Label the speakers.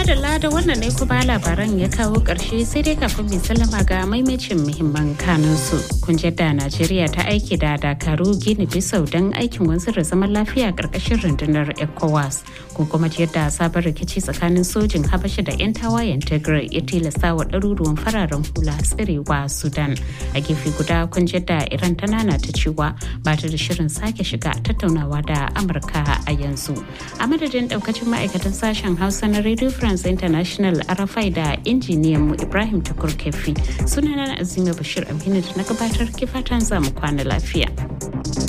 Speaker 1: madalla da wannan ne kuma labaran ya kawo ƙarshe sai dai kafin mai sallama ga maimacin muhimman kanunsu. Kun da Najeriya ta aiki da Dakaru Gini Bisau don aikin wanzar da zaman lafiya ƙarƙashin rundunar ECOWAS. Kun kuma yadda sabon rikici tsakanin sojin Habasha da 'yan tawayen Tigray ya tilasta wa ɗaruruwan fararen hula tsirewa Sudan. A gefe guda kun da Iran ta nana ta cewa ba ta da shirin sake shiga tattaunawa da Amurka a yanzu. A madadin ɗaukacin ma'aikatan sashen Hausa na Radio France International Arafai da injiniyan mu Ibrahim Tukur Kefi sunana Azima Bashir Aminu da na gabatar kifatan zamu kwana lafiya.